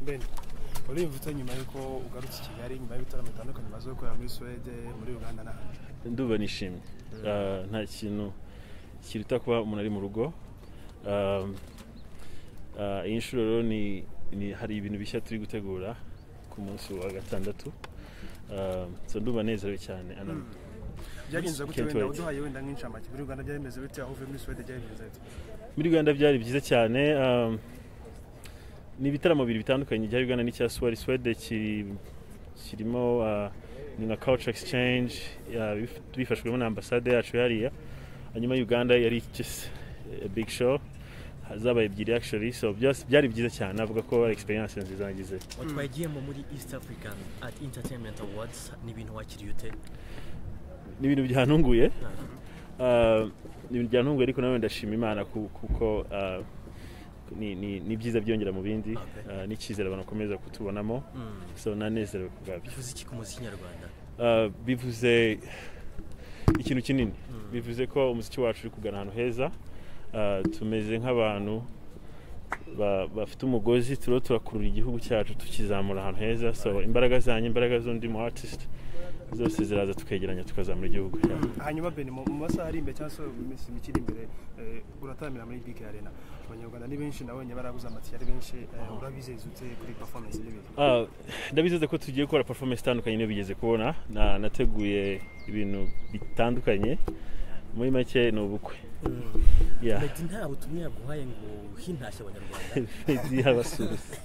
Ben wari imvutse nyuma y'uko ugarutse i kigali nyuma y'ibitaramo bitandukanye bimaze gukorera muri suwede muri uganda n'ahandi nduba nishimye Ah, nta kintu kiruta kuba umuntu ari mu rugo Ah, ah, iyi nshuro rero ni ni- hari ibintu bishya turi gutegura ku munsi wa gatandatu Ah, so nduba nezerewe cyane Ana. byagenze gute Can't wenda wait. uduhaye wenda nk'incamake muri uganda byari bimeze bite aho uvuye muri suwede byari bimeze bite muri uganda byari byiza cyane um, ni ibitaramo bibiri bitandukanye ibya uganda n'icya swari swede kiri- kirimo uh, ni nka culture exchange uh, bif- bifashwemo na ambasade yacu hariya hanyuma uganda yari just a big show zabaye ebyiri actually so byose byari byiza cyane navuga ko ari experience nziza nagize twagiyemo muri east african at entertainment awards ni ibintu wakiriye ute ni ibintu byantunguye Ah, ni ibintu byantunguye ariko nawe ndashima imana ku- kuko ah, ni- ni ni byiza byongera mu bindi Okay. ah, n'icyizere abantu bakomeza kutubonamo Mm. so nanezerewe ku bwabyo bivuze iki ku muziki nyarwanda Ah, bivuze ikintu kinini bivuze ko umuziki wacu uri kugana ahantu heza Ah, tumeze nk'abantu ba- bafite umugozi turiho turakurura igihugu cyacu tukizamura ahantu heza so imbaraga zanjye imbaraga z'undi mu artist zose ziraza tukegeranya tukazamura igihugu cyacu hanyuma Ben mu mu masaha ari imbere cyangwa se mu minsi mike iri imbere eh, urataramira muri big arena abanyarwanda ni benshi nabonye baraguze amatike ari benshi eh, urabizeza ute kuri performance n'ibintu Ah, ndabizeza ko tugiye gukora performance itandukanye niyo bigeze kubona na nateguye ibintu bitandukanye muri make ni ubukwe Yeah. meddy nta butumwa yaguhaye ngo hintashye abanyarwanda Meddy yabasuhuza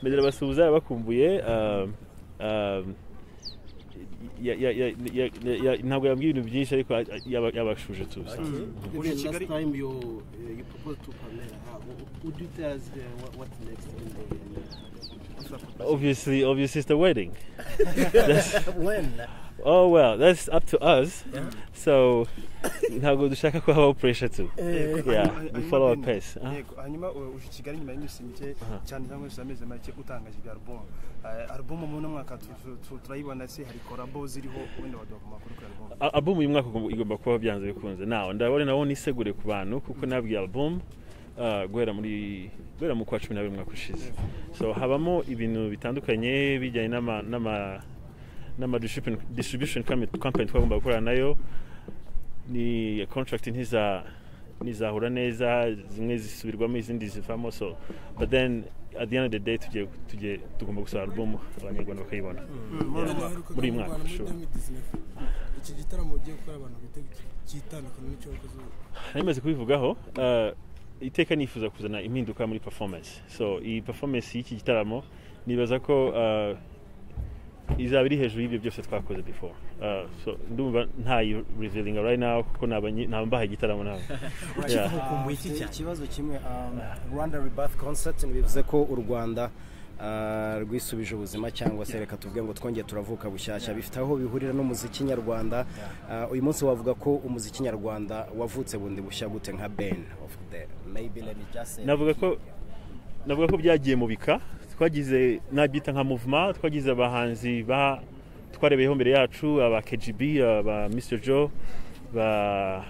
Meddy arabasuhuza yabakumbuye ah, ah, ya- ya- ya- ya- ya- ya- ntabwo yambwiye ibintu byinshi ariko yaba- yabashuje tuza Uri in last Kigali? time you uh, you proposed to Pamela, uh, would you tell us uh, what, what's next in the obviously obviously it's the wedding when oh well that's up to us Yeah. so ntabwo dushaka ko habaho pressure tu Eh, Yego, yeah, hanyuma- we hanyuma follow our Ben, pace, ah. yego, hanyuma uh, uje i kigali nyuma y'iminsi mike cyane cyangwa se amezi make utangaje ibya alubumu alubumu muri uno mwaka tu- tu- tu- turayibona se hari korabo ziriho wenda waduha amakuru kuri alubumu Al- album uyu mwaka ugomba- igomba kuba byanze bikunze nawe ndabona nawo nisegure ku bantu kuko nabwiye album ah, guhera muri guhera mu kwa cumi n'abiri umwaka ushize so habamo ibintu bitandukanye bijyanye n'ama n'ama n'ama distribution- distribution com- company twagomba gukorana nayo ni contract ntiza ntizahura neza zimwe zisubirwamo izindi zivamo so but then at the end of the day tugiye tugiye tugomba gusohora album abanyarwanda bakayibona Yeah, muri uyu mwaka sure. iki gitaramo ugiye gukora abantu bitega cyitandukanye n'icyo wakoze ubu. nari maze kubivugaho ah, iteka nifuza kuzana impinduka muri performance so iyi performance y'iki gitaramo nibaza ko ah, izaba iri hejuru y'ibyo byose twakoze before Ah, so ndumva ntayi revealing right now kuko nabanyi- ntambahaye igitaramo nawe Yeah. ukumbuye iki Mfite cyane ikibazo kimwe um, rwanda rebirth concert bivuze ko u rwanda uh, rwisubije ubuzima cyangwa se reka tuvuge ngo twongeye turavuka bushyashya bifite aho bihurira n'umuziki nyarwanda Uh, uyu munsi wavuga ko umuziki nyarwanda wavutse bundi bushya gute nka ben of the maybe let me just say navuga ko navuga ko byagiye mu bika twagize nabyita nka movement twagize abahanzi ba twarebeyeho mbere yacu aba KGB aba Mr Joe ba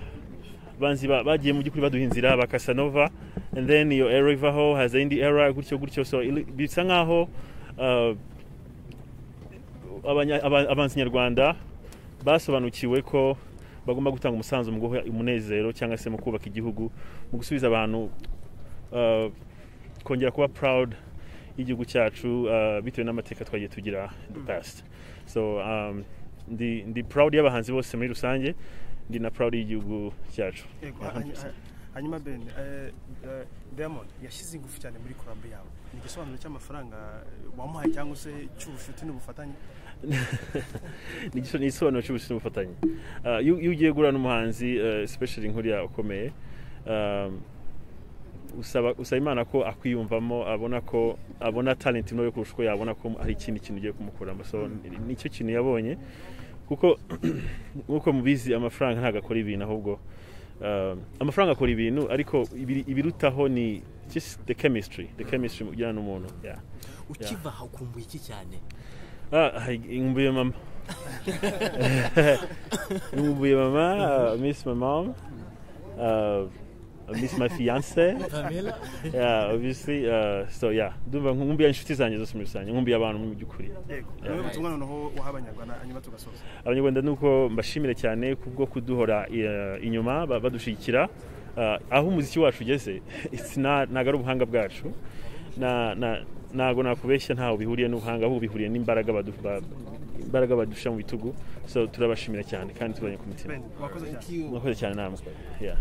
banzi ba- bagiye mu by'ukuri baduha inzira aba Casanova and then iyo era ivaho haza indi era gutyo gutyo so ili- bisa nkaho uh, abanya- aba- abahanzi nyarwanda basobanukiwe ko bagomba gutanga umusanzu mu guha umunezero cyangwa se mu kubaka igihugu mu gusubiza abantu uh, kongera kuba proud y'igihugu cyacu uh, bitewe n'amateka twagiye tugira in the past so um, ndi, ndi proud y'abahanzi bose muri rusange ndi na proud y'igihugu cyacu Yego, 100%. hany- hanyuma Ben eh, eh, Diamond yashyize ingufu cyane muri korabo yawe ni igisobanuro cy'amafaranga eh, wamuhaye cyangwa se cy'ubucuti n'ubufatanye ni igiso- ni igisobanuro cy'ubucuti n'ubufatanye Uh, iyo iyo ugiye guhura n'umuhanzi uh, especially nk'uriya ukomeye um, usaba usaba imana ko akwiyumvamo abona ko abona talent imwe yo kurusha uko yabona ko hari ikindi kintu ugiye kumukuramo so ni- nicyo kintu yabonye kuko nk'uko mubizi amafaranga ntabwo akora ibintu ahubwo um, amafaranga akora ibintu ariko ibiri- ibirutaho ni just the chemistry the chemistry ujyana n'umuntu yeah. ukiva aha ukumbuye iki cyane Ah, ngumbuye mama ngumbuye mama uh, miss my mom uh, I miss my fiance. Pamela. yeah, obviously. Uh, so yeah, ndumva nkumbuye inshuti zanjye zose muri rusange, nkumbuye abantu mu by'ukuri. yego niwe butumwa noneho waha abanyarwanda hanyuma tugasoza abanyarwanda nuko mbashimira cyane kubwo kuduhora eh, inyuma ba- badushyigikira Ah, aho umuziki wacu ugeze it's not- ntabwo ari ubuhanga bwacu Na- na- ntabwo nakubeshya ntaho bihuriye n'ubuhanga ahubwo bihuriye n'imbaraga badu- ba- imbaraga badusha mu bitugu so turabashimira cyane kandi tubanye ku mitima ben wakoze cyane mwakoze cyane namwe Yeah.